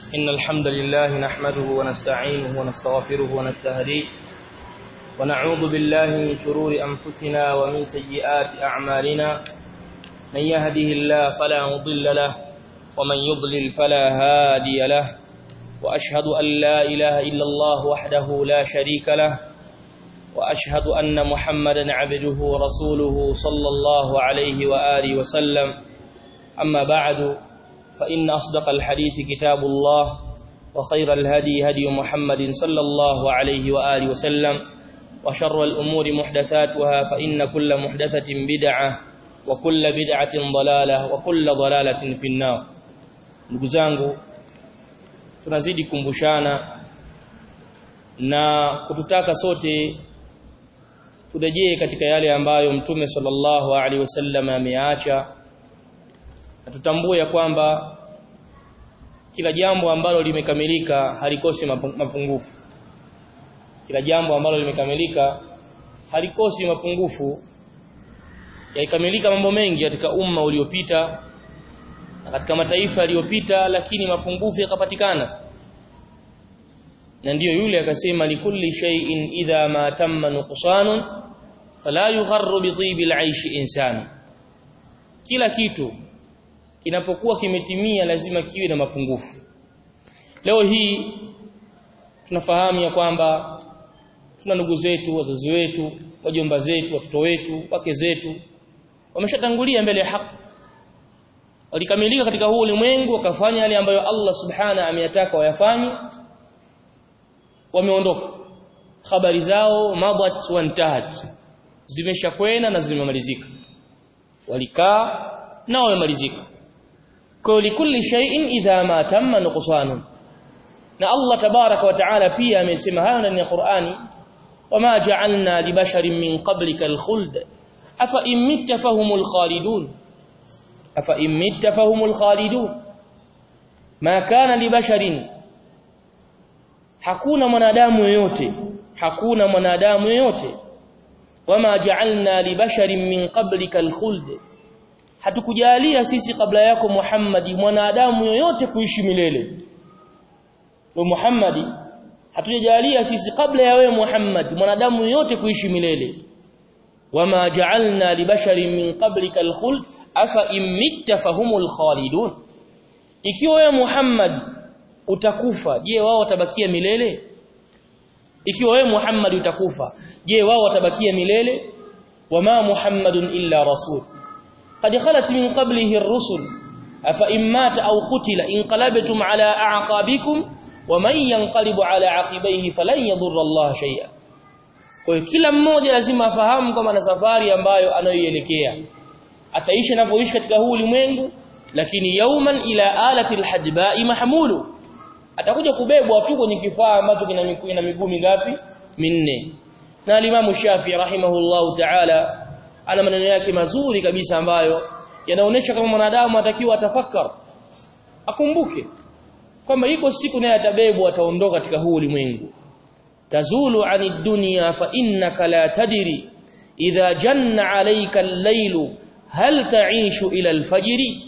إن الحمد لله نحمده ونستعينه ونستغفره ونستهديه ونعوذ بالله من شرور أنفسنا ومن سيئات أعمالنا من يهده الله فلا مضل له ومن يضلل فلا هادي له وأشهد أن لا إله إلا الله وحده لا شريك له وأشهد أن محمدا عبده ورسوله صلى الله عليه وآله وسلم أما بعد فإن أصدق الحديث كتاب الله وخير الهدي هدي محمد صلى الله عليه وآله وسلم وشر الأمور محدثاتها فإن كل محدثة بدعة وكل بدعة ضلالة وكل ضلالة في النار نقزانه tunazidi kumbushana na kututaka sote turejee katika yale ambayo mtume sallallahu alaihi wasallam ameacha na tutambue ya kwamba kila jambo ambalo limekamilika halikosi mapungufu kila jambo ambalo limekamilika halikosi mapungufu yaikamilika mambo mengi katika umma uliopita na katika mataifa yaliyopita lakini mapungufu yakapatikana na ndiyo yule akasema likulli shay'in idha ma tamma nuqsanun fala yugharru bi tibi al-aish insani kila kitu kinapokuwa kimetimia lazima kiwe na mapungufu leo hii tunafahamu ya kwamba tuna ndugu zetu wazazi wetu wajomba zetu watoto wetu wake zetu wameshatangulia mbele ya haki walikamilika katika huu ulimwengu wakafanya yale ambayo Allah subhana ameyataka wayafanye wameondoka habari zao madat wantahat zimeshakwenda na zimemalizika walikaa na wamemalizika kwa likulli shay'in idha ma tamma nuqsanun na Allah tabaraka wa taala pia amesema hayo ndani ya Qur'ani wama ja'alna libasharin min qablika alkhuld afa imitta fahumul khalidun afa imitta fahumul khalidun ma kana libasharin hakuna mwanadamu yoyote hakuna mwanadamu yoyote wama ja'alna libasharin min qablika alkhuld hatukujalia sisi kabla yako Muhammadi mwanadamu yoyote kuishi milele wa Muhammadi hatujajalia sisi kabla ya wewe Muhammad mwanadamu yoyote kuishi milele wama ja'alna libasharin min qablika alkhuld afa imitta fahumul khalidun ikiwa wewe Muhammad utakufa je wao watabakia milele ikiwa wewe Muhammad utakufa je wao watabakia milele wama Muhammadun illa rasul قد خلت من قبله الرسل أفإن مات أو قتل انقلبتم على أعقابكم ومن ينقلب على عقبيه فلن يضر الله شيئا kwa kila mmoja lazima afahamu kama na safari ambayo anayoielekea ataishi anapoishi katika huu ulimwengu lakini yauman ila alati alhajba'i mahmulu atakuja kubebwa tu kwenye kifaa ambacho kina miguu na miguu mingapi minne na alimamu Shafi rahimahullahu ta'ala ana maneno yake mazuri kabisa ambayo yanaonesha kama mwanadamu atakiwa atafakar akumbuke kwamba iko siku naye atabebwa ataondoka katika huu ulimwengu tazulu ani dunya fa innaka la tadri idha janna alayka al-laylu hal ta'ishu ila al-fajri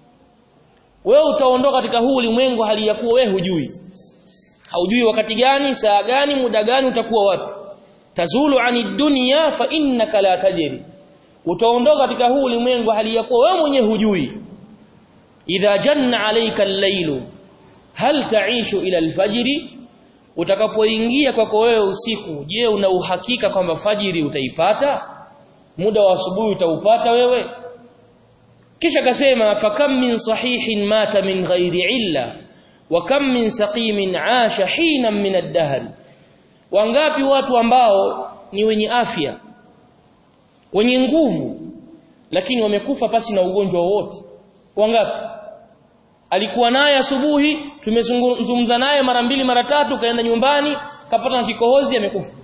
wewe utaondoka katika huu ulimwengu hali ya kuwa wewe hujui haujui wakati gani saa gani muda gani utakuwa wapi tazulu ani dunya fa innaka la tadri utaondoka katika huu ulimwengu hali ya kuwa wewe mwenyewe hujui idha janna alayka al-lailu hal ta'ishu ila al-fajri utakapoingia kwako wewe usiku je una uhakika kwamba fajiri utaipata muda wa asubuhi utaupata wewe kisha kasema fakam min sahihin mata min ghairi illa wa kam min saqimin aasha hina min ad-dahr wangapi watu ambao ni wenye afya wenye nguvu lakini wamekufa pasi na ugonjwa wowote wangapi alikuwa naye asubuhi tumezungumza naye mara mbili mara tatu kaenda nyumbani kapata na kikohozi amekufa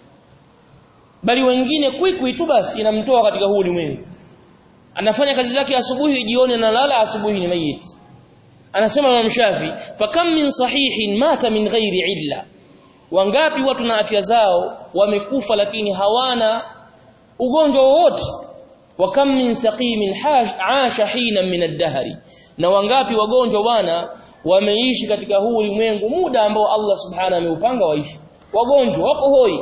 bali wengine kwikwi tu basi inamtoa katika huu ulimwengu anafanya kazi zake asubuhi jioni analala asubuhi ni mayiti anasema Imam Shafi fakam min sahihin mata min ghairi illa wangapi watu na afya zao wamekufa lakini hawana ugonjwa wowote wa kam min saqimin aasha hina min ad-dahri na wangapi wagonjwa bwana wameishi katika huu ulimwengu muda ambao Allah subhanahu ameupanga waishi wagonjwa wako hoi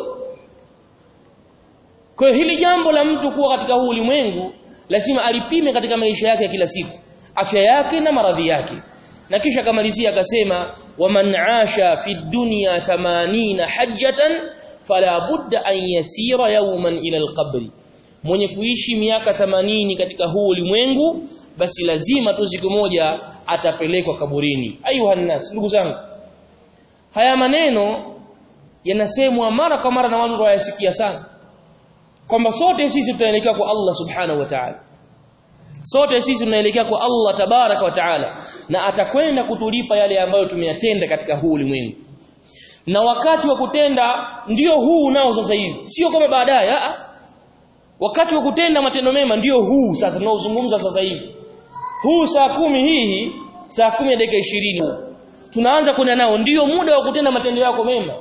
kwa hiyo hili jambo la mtu kuwa katika huu ulimwengu lazima alipime katika maisha yake ya kila siku afya yake na maradhi yake na kisha akamalizia akasema waman aasha fi dunya 80 hajjatan fala budda an yasira yawman ila alqabri mwenye kuishi miaka 80 katika huu ulimwengu basi lazima tu siku moja atapelekwa kaburini ayuha nas ndugu zangu haya maneno yanasemwa mara kwa mara na watu wayasikia sana kwamba sote sisi tutaelekea kwa Allah subhanahu wa ta'ala sote sisi tunaelekea kwa Allah tabaraka wa taala na atakwenda kutulipa yale ambayo tumeyatenda katika huu ulimwengu na wakati wa kutenda ndio huu nao sasa hivi sio kama baadaye a wakati wa kutenda matendo mema ndio huu sasa tunaozungumza sasa hivi huu saa kumi hii saa kumi ya dakika ishirini tunaanza kwenda nao ndio muda wa kutenda matendo yako mema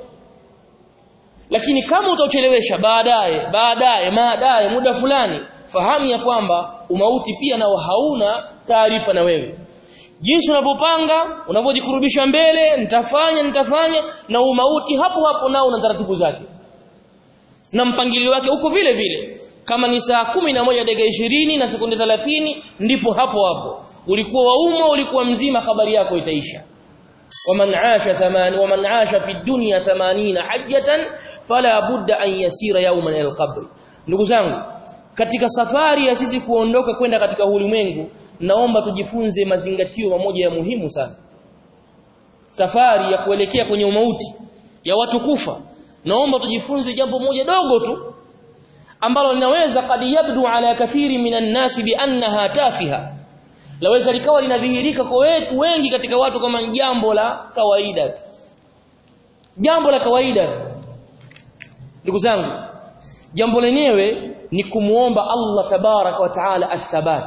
lakini kama utauchelewesha baadaye baadaye baadaye muda fulani fahamu ya kwamba umauti pia nao hauna taarifa na wewe jinsi unavyopanga unavyojikurubisha mbele nitafanya nitafanya na umauti hapo hapo nao una taratibu zake na mpangilio wake uko vile vile kama ni saa kumi na moja dakika ishirini na sekunde 30 ndipo hapo hapo ulikuwa waumwa ulikuwa mzima habari yako itaisha waman aasha thamani waman aasha fi dunya 80 hajjatan fala budda an yasira yawman ila alqabr ndugu zangu katika safari ya sisi kuondoka kwenda katika ulimwengu naomba tujifunze mazingatio mamoja ya muhimu sana safari ya kuelekea kwenye umauti ya watu kufa naomba tujifunze jambo moja dogo tu ambalo linaweza kad yabdu ala kathiri minan nasi bi annaha tafiha laweza likawa linadhihirika kwa wetu wengi katika watu kama jambo la kawaida jambo la kawaida ndugu zangu jambo lenyewe ni kumuomba Allah tabarak wa taala athabat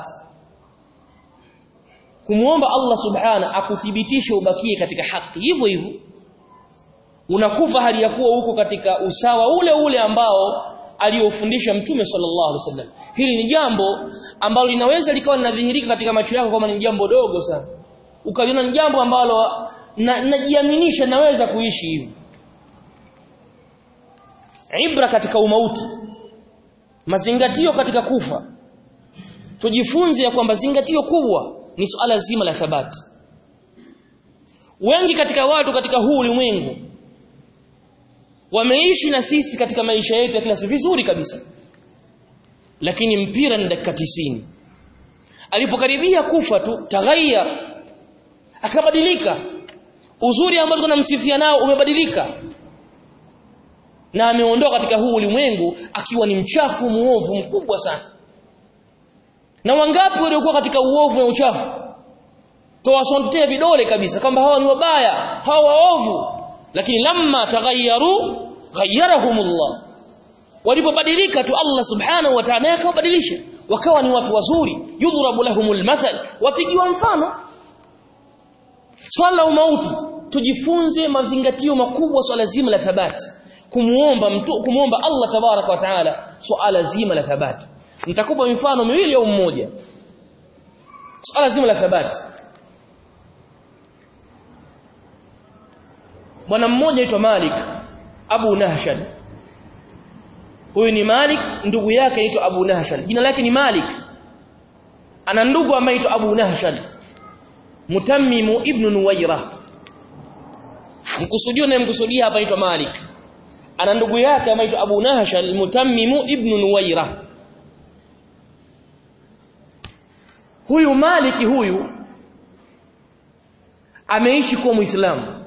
kumuomba Allah subhana akuthibitishe ubakie katika haki hivyo hivyo unakufa hali ya kuwa huko katika usawa ule ule ambao aliofundisha mtume sallallahu alaihi wasallam hili ni jambo ambalo linaweza likawa linadhihirika katika macho yako kama ni jambo dogo sana ukaliona ni jambo ambalo najiaminisha na, naweza kuishi hivi ibra katika umauti mazingatio katika kufa tujifunze ya kwamba zingatio kubwa ni suala zima la thabati wengi katika watu katika huu ulimwengu wameishi na sisi katika maisha yetu ya kila siku vizuri kabisa lakini mpira ni dakika 90 alipokaribia kufa tu taghayya akabadilika uzuri ambao tunamsifia nao umebadilika na ameondoka katika huu ulimwengu akiwa ni mchafu muovu mkubwa sana na wangapi waliokuwa katika uovu na uchafu towasontea vidole kabisa kwamba hawa ni wabaya hawa waovu lakini lamma taghayyaru ghayyarahumullah walipobadilika tu Allah subhanahu wa ta'ala akawabadilisha wakawa ni watu wazuri yudhrabu lahumul mathal wapigiwa mfano swala umauti tujifunze mazingatio makubwa swala zima la thabati kumuomba mtu kumuomba Allah tabaraka wa taala swala zima la thabati nitakupa mifano miwili au mmoja swala zima la thabati bwana mmoja aitwa Malik Abu Nahshad huyu ni Malik ndugu yake aitwa Abu Nahshad jina lake ni Malik ana ndugu ambaye aitwa Abu Nahshad Mutammimu ibn Nuwaira mkusudio na mkusudia hapa aitwa Malik ana ndugu yake ambaye aitwa Abu Nahshad Mutammimu ibn Nuwaira huyu Maliki huyu ameishi kuwa Muislamu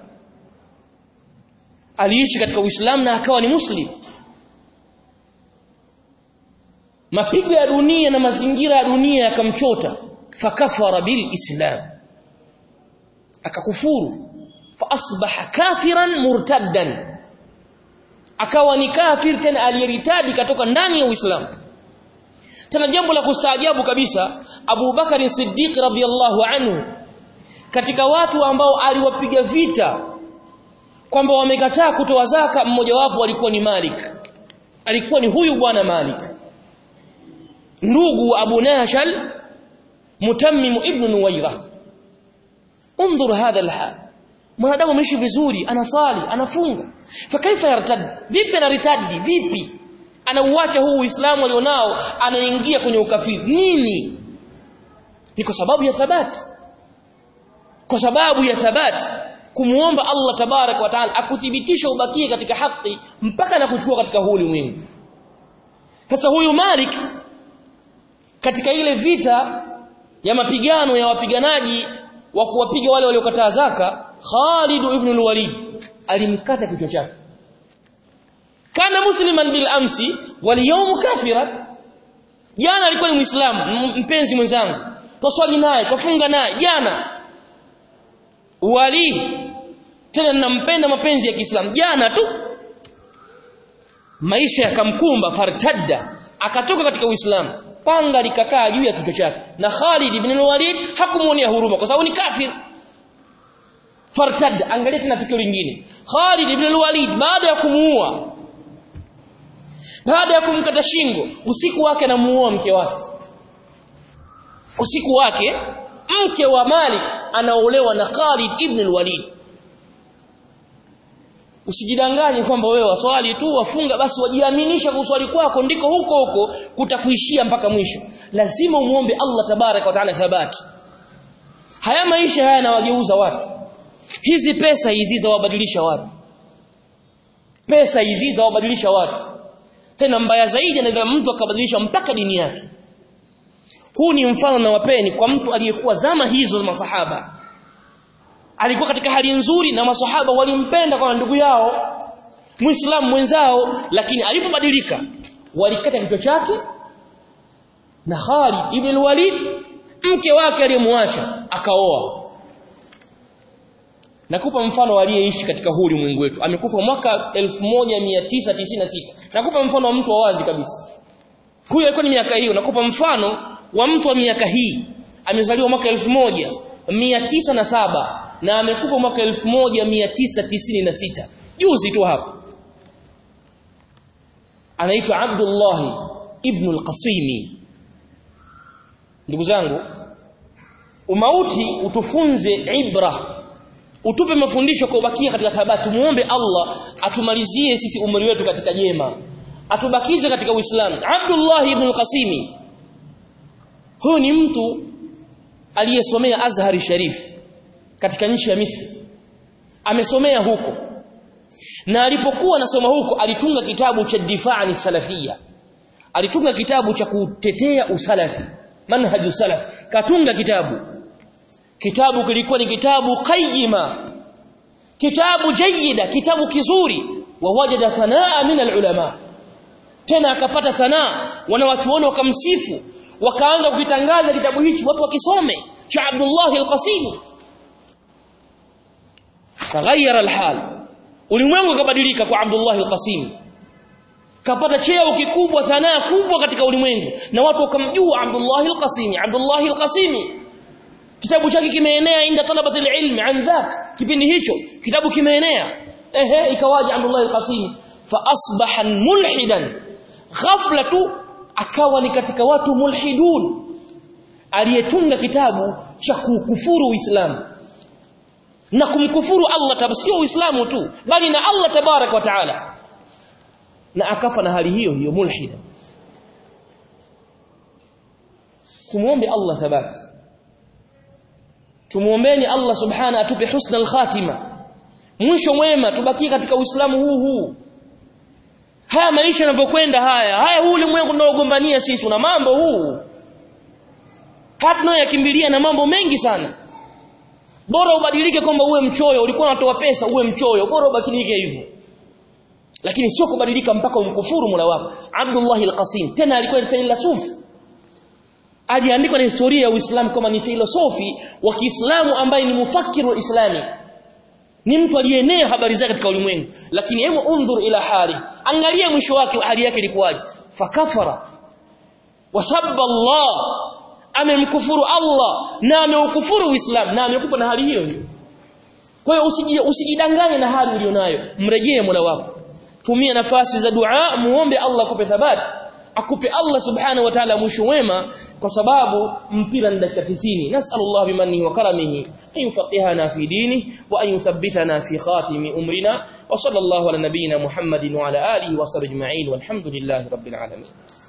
aliishi katika Uislamu na akawa ni Muslim mapigo ya dunia na mazingira ya dunia yakamchota fakafara bil islam akakufuru fa asbaha kafiran murtaddan akawa ni kafir tena aliyeritadi katoka ndani ya Uislamu tena jambo la kustaajabu kabisa Abu Bakari Siddiq radhiyallahu anhu katika watu ambao aliwapiga vita kwamba wamekataa kutoa zaka mmoja wapo alikuwa ni Malik alikuwa ni huyu bwana Malik ndugu Abu Nashal Mutammim ibn Nuwaira انظر هذا الحال mwanadamu ameishi vizuri anasali anafunga fakaifa yartad vipi anaritadi vipi anauacha huu uislamu alionao anaingia kwenye ukafiri nini ni kwa sababu ya thabati kwa sababu ya thabati kumuomba Allah tabarak wa taala akuthibitisha ubakie katika haki mpaka na kuchukua katika huu ulimwengu sasa huyu Malik katika ile vita ya mapigano ya wapiganaji wa kuwapiga wale waliokataa zaka Khalid ibn al-Walid alimkata kichwa chake kana musliman bil amsi wal yawm kafira jana alikuwa ni muislamu mpenzi mwenzangu twaswali naye twafunga naye jana wali tena ninampenda mapenzi ya Kiislamu jana tu maisha yakamkumba fartadda akatoka katika Uislamu panga likakaa juu ya kichwa chake na Khalid ibn al-Walid hakumuonea huruma kwa sababu ni kafir fartadda angalia tena tukio lingine Khalid ibn al-Walid baada ya kumuua baada ya kumkata shingo usiku wake anamuua mke wake usiku wake mke wa Malik anaolewa na Khalid ibn al-Walid usijidanganye kwamba wewe waswali tu wafunga basi wajiaminisha kuswali kwako ndiko huko huko kutakuishia mpaka mwisho lazima umuombe Allah tabarak wa taala thabati haya maisha haya yanawageuza watu hizi pesa hizi zawabadilisha watu pesa hizi zawabadilisha watu tena mbaya zaidi anaweza mtu akabadilisha mpaka dini yake huu ni mfano na wapeni kwa mtu aliyekuwa zama hizo za masahaba alikuwa katika hali nzuri na masahaba walimpenda kwa ndugu yao muislamu mwenzao lakini alipobadilika walikata kichwa chake na Khalid ibn al-Walid mke wake aliyemwacha akaoa nakupa mfano aliyeishi katika huu ulimwengu wetu amekufa mwaka 1996 nakupa mfano wa mtu wa wazi kabisa huyu alikuwa ni miaka hiyo nakupa mfano wa mtu wa miaka hii amezaliwa mwaka 1907 na amekufa mwaka 1996 juzi tu hapo anaitwa Abdullah ibn al-Qasimi ndugu zangu umauti utufunze ibra utupe mafundisho kwa ubakia katika thabati muombe Allah atumalizie sisi umri wetu katika jema atubakize katika Uislamu Abdullah ibn al-Qasimi huyu ni mtu aliyesomea Azhari Sharif katika nchi ya Misri amesomea huko na alipokuwa anasoma huko alitunga kitabu cha difaa salafia alitunga kitabu cha kutetea usalafi manhaju salaf katunga kitabu kitabu kilikuwa ni kitabu qayyima kitabu jayida kitabu kizuri wa wajada sanaa min alulama tena akapata sanaa wanawachuoni wakamsifu wakaanza kukitangaza kitabu hichi watu wakisome cha Abdullah al-Qasim taghayyara al-hal ulimwengu ukabadilika kwa Abdullah al-Qasim kapata cheo kikubwa sanaa kubwa katika ulimwengu na watu wakamjua Abdullah al-Qasim Abdullah al-Qasim kitabu chake kimeenea inda talabati al-ilm an dhak kipindi hicho kitabu kimeenea ehe ikawaje Abdullah al-Qasim fa asbaha mulhidan ghafla tu akawa ni katika watu mulhidun aliyetunga kitabu cha kukufuru Uislamu na kumkufuru Allah tab sio Uislamu tu bali na Allah tabarak wa taala na akafa na hali hiyo hiyo mulhida tumuombe Allah tabarak tumuombeni Allah subhana atupe husna al-khatima mwisho mwema tubaki katika Uislamu huu huu haya maisha yanavyokwenda haya haya huu ulimwengu tunaogombania sisi una mambo huu hatuna yakimbilia na mambo mengi sana bora ubadilike kwamba uwe mchoyo ulikuwa unatoa pesa uwe mchoyo bora ubadilike hivyo lakini sio kubadilika mpaka umkufuru Mola wako Abdullah al-Qasim tena alikuwa ni filosofi aliandikwa na historia ya Uislamu kama ni filosofi wa Kiislamu ambaye ni mufakiru islami ni mtu aliyeenea habari zake katika ulimwengu lakini hebu undhur ila hali angalia mwisho wake hali yake ilikuwaje fakafara wasabba Allah amemkufuru Allah na ameukufuru Uislamu na amekufa na hali hiyo hiyo kwa hiyo usijidanganye na hali ulionayo mrejee Mola wako tumia nafasi za dua muombe Allah akupe thabati akupe Allah subhanahu wa ta'ala mwisho wema kwa sababu mpira ni dakika 90 nasallallahu bimannihi wa karamihi an yufaqihana fi dini wa an yuthabbitana fi khatimi umrina wa sallallahu ala nabiyyina muhammadin wa ala alihi wa sahbihi ajma'in walhamdulillahi rabbil alamin